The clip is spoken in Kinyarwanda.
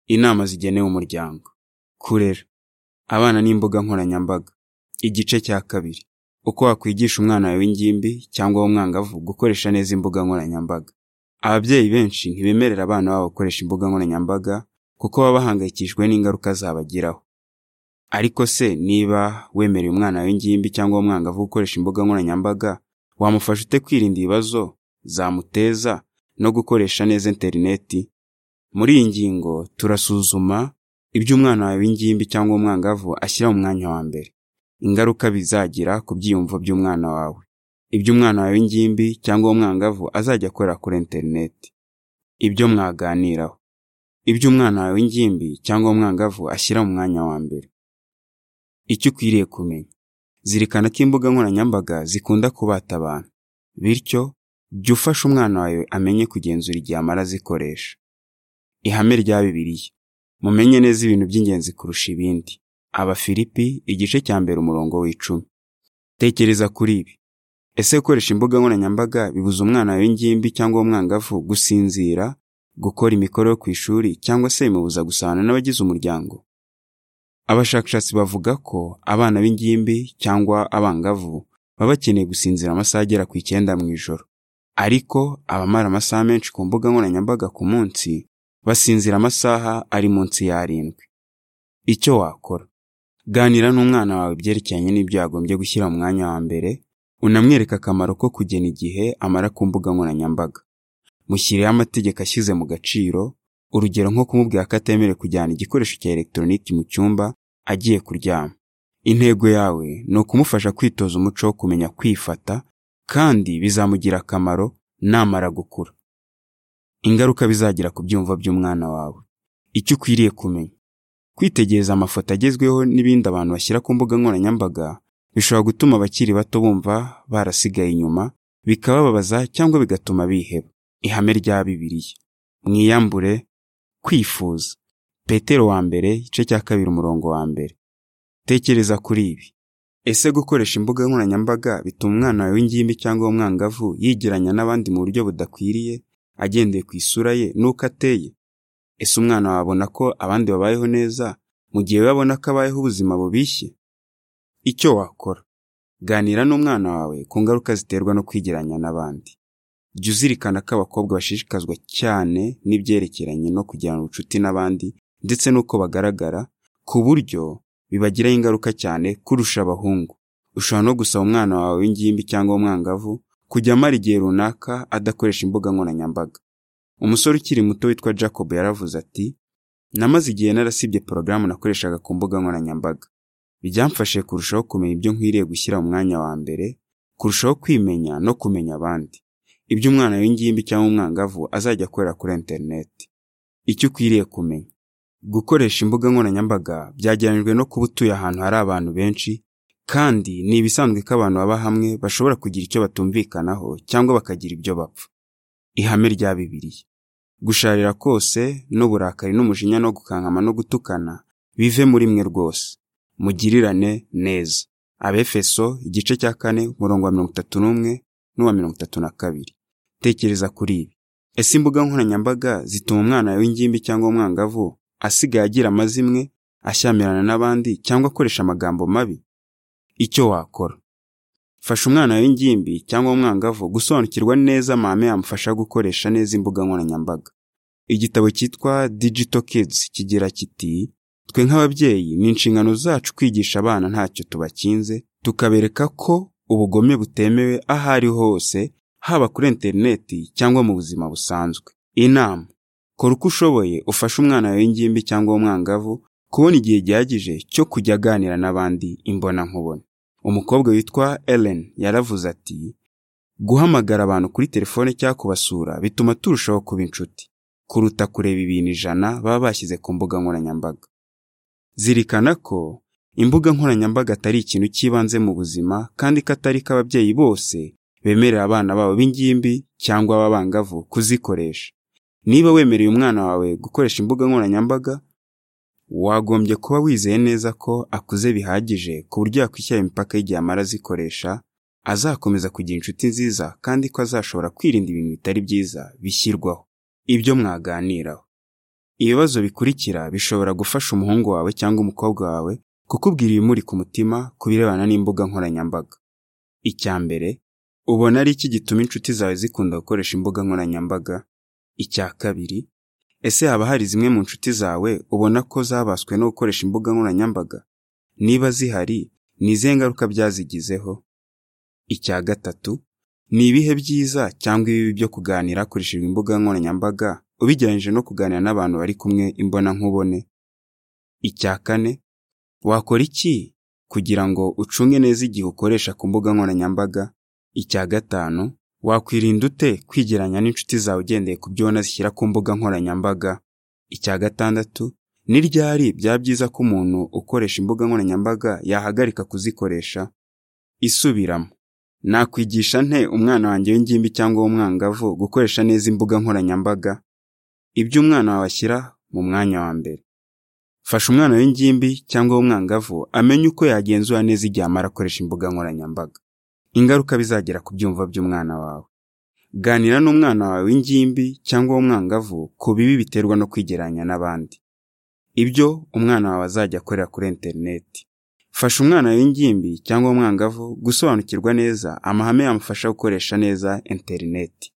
Inama zigenewe umuryango. Kurera. Abana n'imbuga nkoranyambaga. Igice cya kabiri. Uko wakwigisha umwana wawe w'ingimbi cyangwa w'umwangavu gukoresha neza imbuga nkoranyambaga. Ababyeyi benshi ntibemerera abana babo gukoresha imbuga nkoranyambaga kuko baba bahangayikishijwe n'ingaruka zabagiraho. Ariko se niba wemereye umwana wawe w'ingimbi cyangwa w'umwangavu gukoresha imbuga nkoranyambaga, wamufasha ute kwirinda ibibazo zamuteza no gukoresha neza interineti? Muri iyi ngingo turasuzuma ibyo umwana wawe w'ingimbi cyangwa w'umwangavu ashyira mu mwanya wa mbere, ingaruka bizagira ku byiyumvo by'umwana wawe, ibyo umwana wawe w'ingimbi cyangwa w'umwangavu azajya akorera kuri interineti, ibyo mwaganiraho, ibyo umwana wawe w'ingimbi cyangwa w'umwangavu ashyira mu mwanya wa mbere. Icyo ukwiriye kumenya: Zirikana ko imbuga nkoranyambaga zikunda kubata abantu, bityo jya ufasha umwana wawe amenye kugenzura igihe amara azikoresha. Ihame rya Bibiliya: Mumenye neza ibintu by'ingenzi kurusha ibindi. Abafilipi igice cya mbere umurongo w'icumi. Tekereza kuri ibi: Ese gukoresha imbuga nkoranyambaga bibuza umwana wawe w'ingimbi cyangwa w'umwangavu gusinzira, gukora imikoro yo ku ishuri cyangwa se bimubuza gusabana n'abagize umuryango? Abashakashatsi bavuga ko abana b'ingimbi cyangwa abangavu baba bakeneye gusinzira amasaha agera ku icyenda mu ijoro, ariko abamara amasaha menshi ku mbuga nkoranyambaga ku munsi basinzira amasaha ari munsi y'arindwi. Icyo wakora: Ganira n'umwana wawe ibyerekeranye n'ibyo yagombye gushyira mu mwanya wa mbere, unamwereke akamaro ko kugena igihe amara ku mbuga nkoranyambaga. Mushyirireho amategeko ashyize mu gaciro, urugero nko kumubwira ko atemerewe kujyana igikoresho cya elegitoroniki mu cyumba agiye kuryama. Intego yawe ni ukumufasha kwitoza umuco wo kumenya kwifata kandi bizamugira akamaro namara gukura. Ingaruka bizagira ku byiyumvo by'umwana wawe. Icyo ukwiriye kumenya: Kwitegereza amafoto agezweho n'ibindi abantu bashyira ku mbuga nkoranyambaga bishobora gutuma abakiri bato bumva barasigaye inyuma, bikabababaza cyangwa bigatuma biheba. Ihame rya Bibiliya: Mwiyambure kwifuza. Petero wa mbere igice cya kabiri umurongo wa mbere. Tekereza kuri ibi: Ese gukoresha imbuga nkoranyambaga bituma umwana wawe w'ingimbi cyangwa w'umwangavu yigereranya n'abandi mu buryo budakwiriye, agendeye ku isura ye n'uko ateye? Ese umwana wawe abona ko abandi babayeho neza mu gihe we abona ko abayeho ubuzima bubishye? Icyo wakora: Ganira n'umwana wawe ku ngaruka ziterwa no kwigereranya n'abandi. Jya uzirikana ko abakobwa bashishikazwa cyane n'ibyerekeranye no kugirana ubucuti n'abandi ndetse n'uko bagaragara, ku buryo bibagiraho ingaruka cyane kurusha abahungu. Ushobora no gusaba umwana wawe w'ingimbi cyangwa w'umwangavu kujya amara igihe runaka adakoresha imbuga nkoranyambaga. Umusore ukiri muto witwa Jacob yaravuze ati: “Namaze igihe narasibye porogaramu nakoreshaga ku mbuga nkoranyambaga. Byamfashije kurushaho kumenya ibyo nkwiriye gushyira mu mwanya wa mbere, kurushaho kwimenya no kumenya abandi, ibyo umwana w'ingimbi cyangwa w'umwangavu azajya akorera kuri interineti. Icyo ukwiriye kumenya: Gukoresha imbuga nkoranyambaga byagereranyijwe no kuba utuye ahantu hari abantu benshi, kandi ni ibisanzwe ko abantu baba hamwe bashobora kugira icyo batumvikanaho cyangwa bakagira ibyo bapfa. Ihame rya Bibiliya: Gusharira kose n'uburakari n'umujinya no gukankama no gutukana bive muri mwe rwose, mugirirane neza. Abefeso igice cya kane umurongo wa mirongo itatu n'umwe n'uwa mirongo itatu na kabiri. Tekereza kuri ibi: Ese imbuga nkoranyambaga zituma umwana wawe w'ingimbi cyangwa w'umwangavu asigaye agira amazimwe, ashyamirana n'abandi cyangwa akoresha amagambo mabi? Icyo wakora: Fasha umwana wawe w'ingimbi cyangwa w'umwangavu gusobanukirwa neza amahame yamufasha gukoresha neza imbuga nkoranyambaga. Igitabo cyitwa Digital Kids kigira kiti: “Twe nk'ababyeyi ni inshingano zacu kwigisha abana ntacyo tubakinze, tukabereka ko ubugome butemewe aho ariho hose, haba kuri interineti cyangwa mu buzima busanzwe.” Inama: Kora uko ushoboye ufashe umwana wawe w'ingimbi cyangwa w'umwangavu kubona igihe gihagije cyo kujya aganira n'abandi imbonankubone. Umukobwa witwa Ellen yaravuze ati: “Guhamagara abantu kuri telefone cyangwa kubasura bituma turushaho kuba inshuti, kuruta kureba ibintu ijana baba bashyize ku mbuga nkoranyambaga.” Zirikana ko imbuga nkoranyambaga atari ikintu cy'ibanze mu buzima kandi ko atari ko ababyeyi bose bemerera abana babo b'ingimbi cyangwa b'abangavu kuzikoresha. Niba wemereye umwana wawe gukoresha imbuga nkoranyambaga, wagombye kuba wizeye neza ko akuze bihagije ku buryo yakwishyira imipaka y'igihe amara azikoresha, azakomeza kugira inshuti nziza kandi ko azashobora kwirinda ibintu bitari byiza bishyirwaho. Ibyo mwaganiraho: ibibazo bikurikira bishobora gufasha umuhungu wawe cyangwa umukobwa wawe kukubwira ibimuri ku mutima ku birebana n'imbuga nkoranyambaga icya mbere ubona ari iki gituma inshuti zawe zikunda gukoresha imbuga nkoranyambaga icya kabiri ese haba hari zimwe mu nshuti zawe ubona ko zabaswe no gukoresha imbuga nkoranyambaga niba zihari ni izihe ngaruka byazigizeho icya gatatu ni ibihe byiza cyangwa ibibi byo kuganira hakoreshejwe imbuga nkoranyambaga ubigereranyije no kuganira n'abantu bari kumwe imbonankubone icya kane wakora iki kugira ngo ucunge neza igihe ukoresha ku mbuga nkoranyambaga icya gatanu wakwirinda ute kwigeranya n'inshuti zawe ugendeye ku byo ubona zishyira ku mbuga nkoranyambaga icya gatandatu ni ryari byaba byiza ko umuntu ukoresha imbuga nkoranyambaga yahagarika kuzikoresha isubiramo nakwigisha nte umwana wanjye w'ingimbi cyangwa w'umwangavu gukoresha neza imbuga nkoranyambaga ibyo umwana wawe ashyira mu mwanya wa mbere fasha umwana w'ingimbi cyangwa w'umwangavu amenye uko yagenzura neza igihe amara akoresha imbuga nkoranyambaga ingaruka bizagera ku byumva by'umwana wawe ganira n'umwana wawe w'ingimbi cyangwa w'umwangavu ku bibi biterwa no kwigeranya n'abandi ibyo umwana wawe azajya akorera kuri interineti fasha umwana w'ingimbi cyangwa umwangavu gusobanukirwa neza amahame yamufasha gukoresha neza interineti